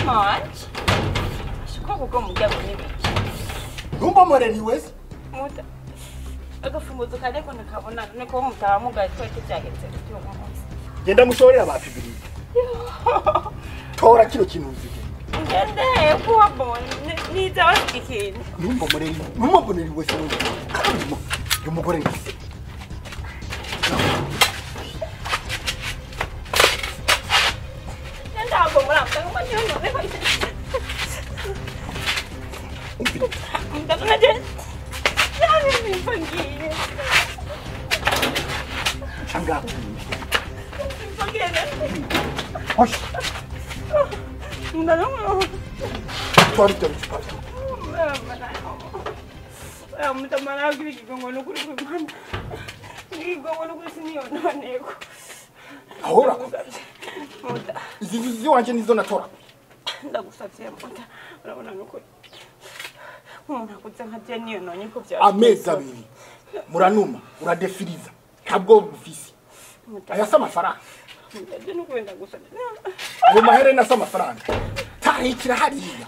mutima wanje shiko kuko muryango n'ibiki ntumbomoreriwe se muta agafunguzo kareko nakabona niko mutaha mugaye twese byageze uyu munsi genda mushorera ba fibiri tora kino kintu uzige ngende kuwabona niza bafite ikintu ntumbomoreriwe ntumbomoreriwe se wewe karimo uyu mugore ni se ntabwo murambwa ngo niyo noneho ndabona je nabi nimba ngiye changaha mbagenda hoshi ndabona tora ibyo bicupa mutamana agira ikigongo n'ukuri kw'imana ikigongo n'ukuri siniyononeko aho urakoze muta izi nzu ziwanje nizo natora ndagusavye muta urabona n'ukuri umuntu akuze nka je niyononye ko bya amezi abiri muranuma uradefiriza ntabwo bufise aya si amafaranga je n'ukuri ndagusavye ayo maherena si amafaranga tahikira hariya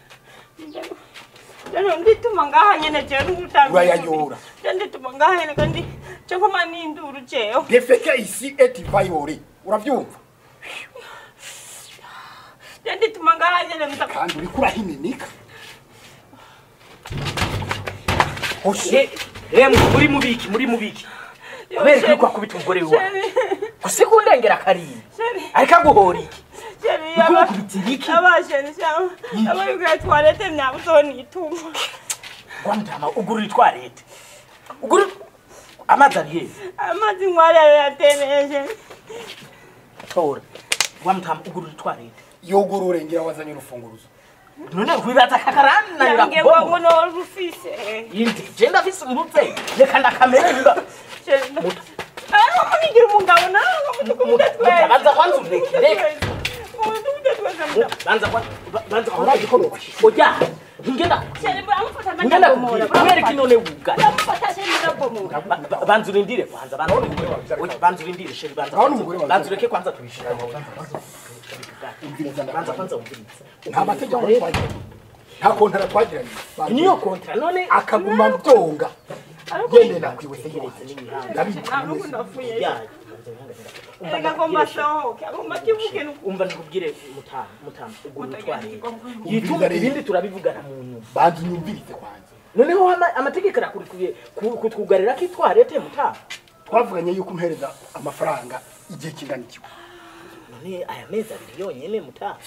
Jano ndituma ngaha nyene je n'ugutanga Urayayora. je ndituma ngaha nyene kandi je nkoma n'induru jewe defeke isi eti vayore uravyumva je ndituma ngaha nyene muta kandi uriko urahiminika hoshi Ye- Yemwe muri mubiki muri mubiki kubera ko kwakubita umugore wawe gusa kundengera karindwi ariko aguhora iki Ukubita iki? abasheni cyangwa abayugaye twarete myabuzoni ituma rwamutama ugurura itwarete ugurura amazi ari hehe amazi nkwari ayo yateneje tora rwamutama ugurura itwarete yugurure ngira wazanye urufunguruzo none rwibaza akakarani yange ngo ngo no rufise yindi je ndafise umuvyeyi reka ndakamererwa Muta. ariko munigira umugabo nawe ngo mutukumute twese Banza kwanza ureke, reka. mutukumute twese muta banza kwa banza kwa oya ngenda cyane bamufata ngenda ndabomora kubwira kubera none wuga bamufata cyane ndabomora Ba- ba- banza urindire kwanza banza Oya, banza urindire sheri banza Urabona umugore wawe? banza ureke kwanza tubishira umviriza banza ndakwanza kwanza umvirize nta mategeko twagiranye nta kontara twagiranye niyo kontra none akaguma byonga gende nakwiwe tegereze n'imihanda ndabizi ntabwo ndafuye yayo reka ngomba sohoke agomba kivuke nuko umva ndikubwire mutamu mutamu ugura Mutagira utwarire ikigongo. yituma ibindi turabivugana mu nyuma banza unyumvirize kwanza noneho ama- amategeko arakurikiye ku- kutwugarira ko itwarete mutamu twavuganye yuko umpereza amafaranga igihe kingana iki none aya mezi abiri yonyene mutamu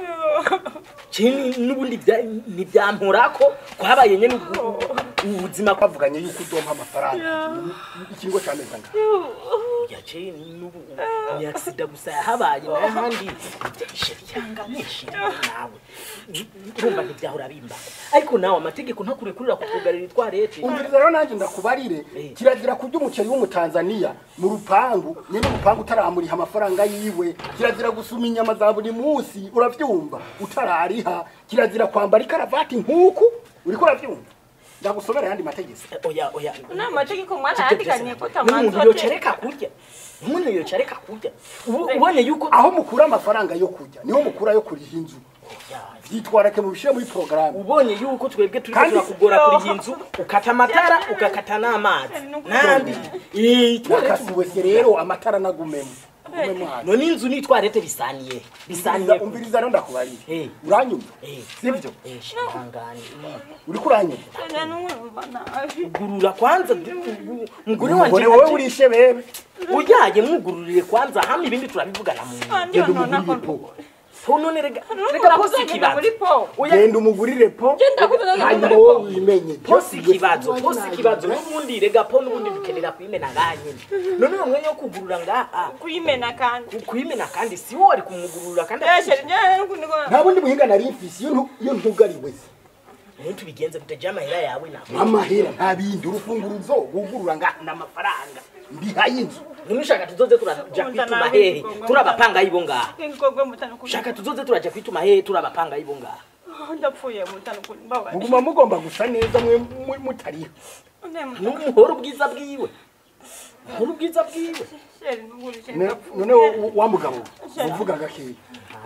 kini n'ubundi bya- ntibyamporako kwabaye nyene ubu- ubuzima kwa twavuganye yuko udompa amafaranga ikiringo cy'amezi angahe yace n'ubu ni agisida gusa yahabaye n'ahandi sheri cyangwa nishimye nawe urumva ntibyahora bimbako ariko nawe amategeko ntakurekurira kutwugarira itwarete umviriza rero nanjye ndakubarire Eh. kirazira kurya umuceri w'umutanzaniya mu rupangu nyine urupangu utaramuriha amafaranga yiwe kirazira gusuma inyama za buri munsi uravyumva utarariha kirazira kwambara ikaravati nk'uku uriko uravyumva ndagusomera ayandi mategeko oya oya ni amategeko mwarayandikaniye ko n'umuntu tamanza yocereka kurya umuntu yocereka kurya ubu ubonye yuko aho mukura amafaranga yo kurya niho mukura yo kuriha inzu vyitwarake mu bishire muri porogaramu ubonye yuko twebwe turiko Kandi- turakugora kuri iyi nzu ukata amatara ugakata n'amazi nandi Eh, twarete nakasiwe se rero amatara nagumemo gumemo hano none inzu n'itwarete bisaniye bisaniye umviriza umviriza rero ndakubarire Eh. uranyumva Eh. sivyo Eh, shingangane uriko uranyumva numva nabi gurura kwanza mugore umugore wanje wowe aje- urishe bebe uyaye mwugururire kwanza hama ibindi turabivugana mu nyuma. ndiyo genda nona umugurire ko po po none rega rega reka posi kuzagenda ikibazo muri po oya genda umugurire po Genda kuzagenda hanyuma muri wowe po. wimenye posi ikibazo posi ikibazo n'ubundi rega po n'ubundi dukenera kuyimena ngaha nyene none uwo mwanya wo kugurura ngaha kuyimena kandi ku- kuyimena kandi si wowe ari kumugurura kandi yasheri njyewe nukuniko nta bundi buhinga nari mfise iyo ntu- iyo ntugariwe se niyo tubigenze gute jya amahera yawe ntabwo amahera nta bindi urufunguruzo wugurura nga n'amafaranga ndihaye inzu none ushaka tuzoze turaja kwituma hehe turabapanga ibo ngaha ingogwe mutano kuri ushaka tuzoze turaja kwituma hehe turabapanga ibo ngaha ndapfuye mutano kuri mbabaye muguma mugomba gusa neza mwe mwe- mutariho n'umuhoro ubwiza bwiwe umuhoro ubwiza bwiwe sheri nugurije Ne- none wo- wa mugabo uvuga gakeya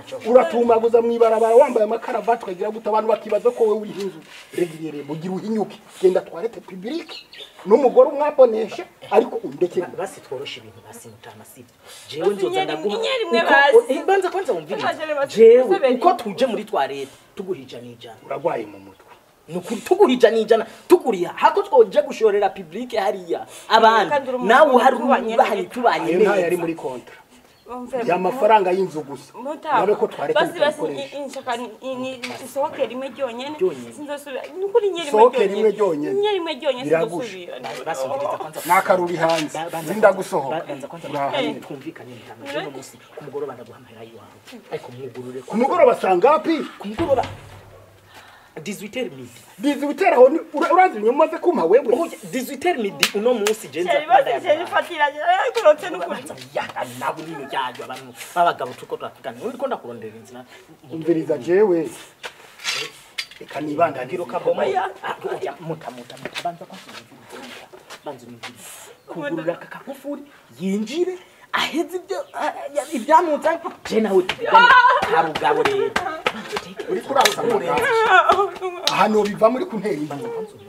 uratumaguza mw'ibarabara wambaye amakaravati ukagira gute abantu bakibaza ko wowe uriho inzu regirere mugira uhinyuke genda twarete publike n'umugore umwaboneshe ariko undekere basi tworoshe ibintu basi mutama sivyo jewe nzoza Inyeri- ndaguha inyeri imwe uko- basi. eh, banza kwanza wumvirize Ntacyo basi- jewe basebere. uko tuje muri twarete tuguhija n'ijana uragwaye mu mutwe nukuri tugurija n'ijana tuguriha hako twoje gushorera publike hariya Kandi abandi uri umuntu nawe uhari tubanye ubahanye neza. tubanye ayo ntayo ari neza muri kontra Umve, ya mafaranga y'inzu gusa Mutama. nabe ko twareke basi basi mukayikoresha i- inshaka ni- ni- isohoke rimwe ryonyene Ryonyene. sinzosubira nukuri nye rimwe Isohoke rimwe ryonyene. nye rimwe ryonyene Biragusha. sinzosubira basi umviriza kwanza n'akaruri hanze Ba- banza zinda kwanza- gusohoka ba- banza kwanza Urahanye. twumvikane mutama uno munsi ku mugoroba ndaguha amahera yiwawe ariko mwugurure ku mugoroba sangapi ku mugoroba 18 midi bizi biteraho urazi inyuma umaze kumpa wewe Oya, 18 midi uno munsi je Sheri basi sheri fatiranye ariko nukuri yaga nabo nino yajo abantu babagabo tuko turakigana uriko ndakurondera inzira umviriza jewe reka nibandane ngiro kaboma Oya. oya muta muta muta banza kwa banza umvira kugurura aka kagufuri yinjire aheze ibyo ibyamutse je nawe tuvugane harugabo rero uri kurasanga ahantu biva muri kuntera imbere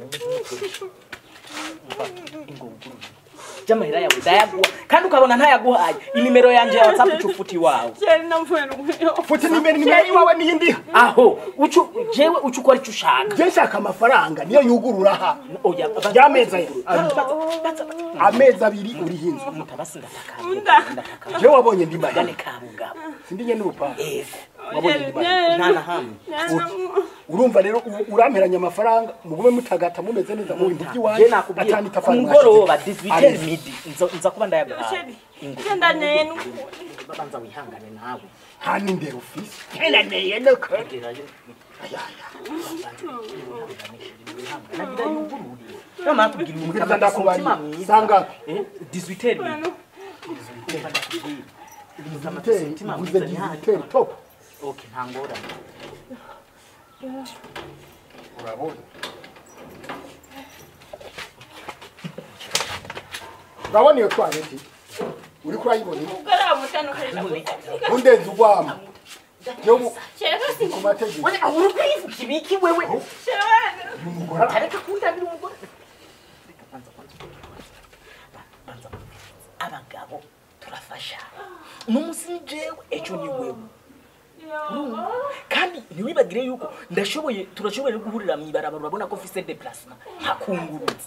jamahera yawe ndayaguha kandi ukabona ntayaguhaye inimero yanje ya whatsapp icufuti wawe sheri namvuye n'umweyo futi nimero nimero iwawe n'iyindi aho ucu jewe ucu ukora icyo ushaka je nshaka amafaranga niyo yugurura aha oya y'amezi abiri amezi abiri uriho inzu mutabasi ndataka Unda. ndataka je wabonye ndi mahera gane kabugabo sindi nye n'urupangu ego wabonye ndi mahera nta na hamwe urumva rero ubu uramperanya amafaranga mugume mutagata mumeze neza mu bintu je by'iwanyu nakubwiye atani ku tafari mugoroba 18 midi nza nza kuba ndayaguhaye sheri ndaneye n'ukuri babanza wihangane nawe nta n'indero ufise nkenaneye nuko gerayo nagira yugururiye namara tubwira mbwiriza ndakubariye sangapi 18 midi digiteri uguze digiteri top Okay, nta ngorane. urabona urabona iyo twareti uri kurayibona umugore wa mutandukanye undenze ugwama yo mu- sheri basi ku mategeko Wewe ahuru kwivuga ibiki wewe? sheri umugore Areka kundabira umugore. Reka banza kwanza. Banza. Abagabo turafasha. N'umunsi ni jewe ejo ni wewe. Urumva? kandi ntiwibagire yuko ndashoboye turashoboye guhurira mu ibarabara urabona ko mfise déplacement nkakunguruza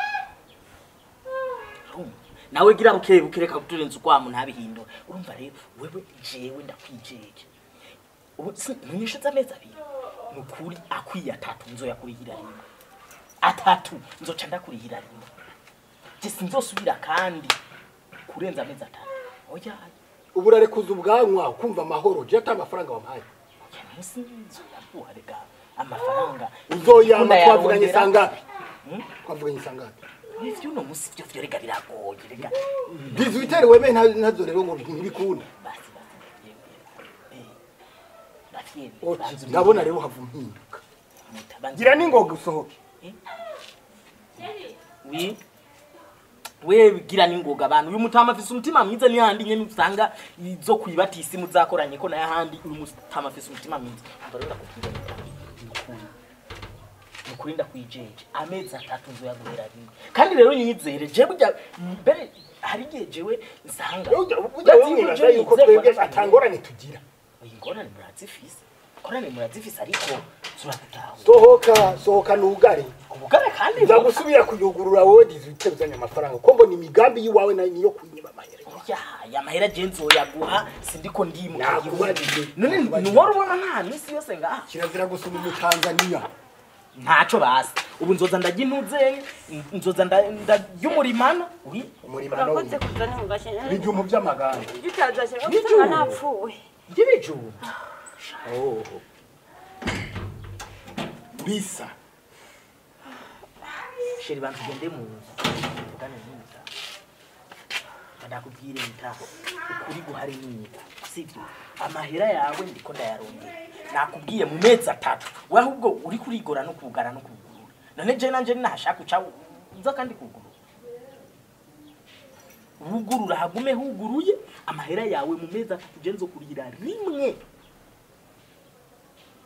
Urumva? nawe gira buke buke reka kuturenza ukwamu ntabihindura urumva rero wewe jewe ndakwijeje ubu si munyishuza amezi abiri ni ukuri akwiye atatu nzoyakurihira rimwe atatu nzoca ndakurihira rimwe je sinzosubira kandi kurenza amezi atatu oya ubu urarekuza ubwanwa ukumva amahoro je ata amafaranga wampaye oya munsi nzoyaguha reka amafaranga uzoyama Ikunda twavuganye yarondera. sangapi Hmm? twavuganye sangapi ivyo uno munsi vyo vyo reka biragoye reka digiteri weme ntazo rero ngo ntibikunda basi basi eh bafyene Oti, ndabona rero hava impinduka mutabanza gira n'ingoga usohoke wi we gira ningoga abantu uyu mutama afise umutima mwiza ni handi nyene usanga izo kwibatisi muzakoranye ko naye handi uyu mutama afise umutima mwiza mbaro ndakubwira nukuri ndakwijeje amezi atatu nzoyaguhera rimwe kandi rero nyizere je burya mbere hari igihe jewe nsanga ujya wamwibaza yuko twebwe atangorane tugira ingorane murazifise ingorane murazifise ariko turagutaha sohoka sohoka nugare ubugare kandi nza gusubira kuyugurura wowe digiteri uzanye amafaranga ko mbona imigambi y'iwawe na- niyo kuyinyima amahera ya ya mahera je nzoyaguha sindiko ndimuka Nakubajije. none ntiwari ubona nta minsi yose ngaha kirazira gusoma umutanzaniya ntaco basi ubu nzoza ndarya intuzenye nzoza nda- ndarya umurimana wi umurimo nawe urakoze kuzana mu gashenya ibijumbu by'amaganda ibyo utazashyira Nijoro. usanga napfuwe y'ibijumba oho bisa sheri bantu ugende mu nzu tuvugane n'umutaha ndakubwire mutaha ukuri guhari n'inyita sivyo amahera yawe ndiko ndayarondera nakubwiye mu mezi atatu we ahubwo uri kurigora no kugara no kugurura none je nanje nashaka uca uza kandi kugurura wugurura hagume huguruye amahera yawe mu mezi atatu je nzokurihira rimwe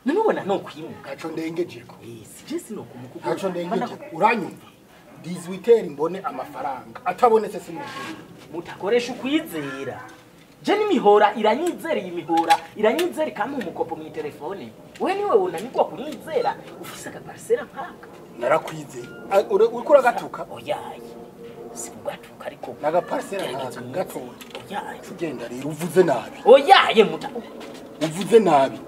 nubona no kwimuka ntaco ndengejeko sije sinokumuka ntaco ndengejeko uranyumva dizwiteri mbone amafaranga atabonetse simukuru mutakoresha ukwizera je n'imihora iranyizera iyi mihora iranyizera ikampa umukopo mu telefone we niwe unanirwa kunyizera ufise agaparisera nkaka narakwizeye Ah, ure- uriko uragatuka oyaye sikugatuka ariko nagaparisera gerageza nkaka unyizere. gatoya oyaye ugenda rero uvuze nabi oyaye muta uvuze nabi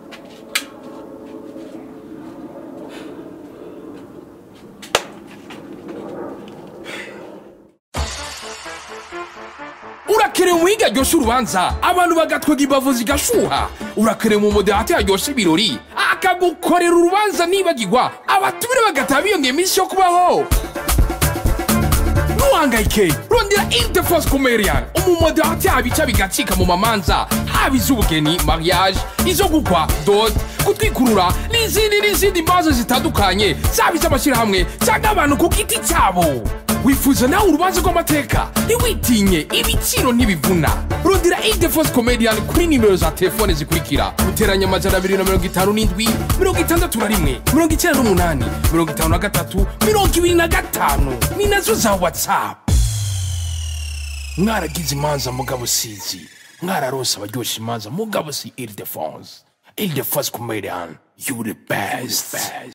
urakerewe umuhiga aryoshya urubanza abantu bagatwega imbavu zigashuha urakerewe mu moderate yaryoshya ibirori akagukorera urubanza nibagirwa abatumire bagataha biyongera iminsi yo kubaho ntuhangayike rondera interforce comerian umumoderate yaba ica bigacika mu mamanza haba iz'ubugeni mariage izo gukwa dot gutwikurura n'izindi n'izindi manza zitandukanye zaba iz'amashyirahamwe cyangwa abantu ku giti cyabo wifuza nawe urubanza rw'amateka ntiwitinye ibiciro ntibivuna rondera interforce comedian kuri nimero za telefone zikurikira guteranya amajana abiri na mirongo itanu n'indwi mirongo itandatu na rimwe mirongo icyenda n'umunani mirongo itanu na gatatu mirongo ibiri na gatanu ni nazo za whatsapp mwaragize imanza mugabo sizi mwararonse abaryoshya imanza mugabo si ile de france ile de france comedian you the best